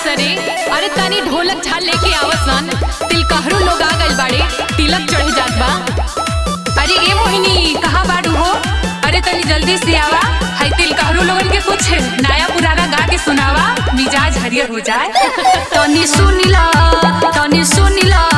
सरे अरे तनी ढोलक झाल लेके आवसन तिलकहरू लोग आ गइल बाड़े तिलक चढ़े जात बा अरे ए मोहिनी कहाँ बाड़ू हो अरे तनी जल्दी से आवा हाय तिलकहरू लोगन के कुछ नया पुराना गा के सुनावा मिजाज हरियर हो जाए तनी सुनिला तनी सुनिला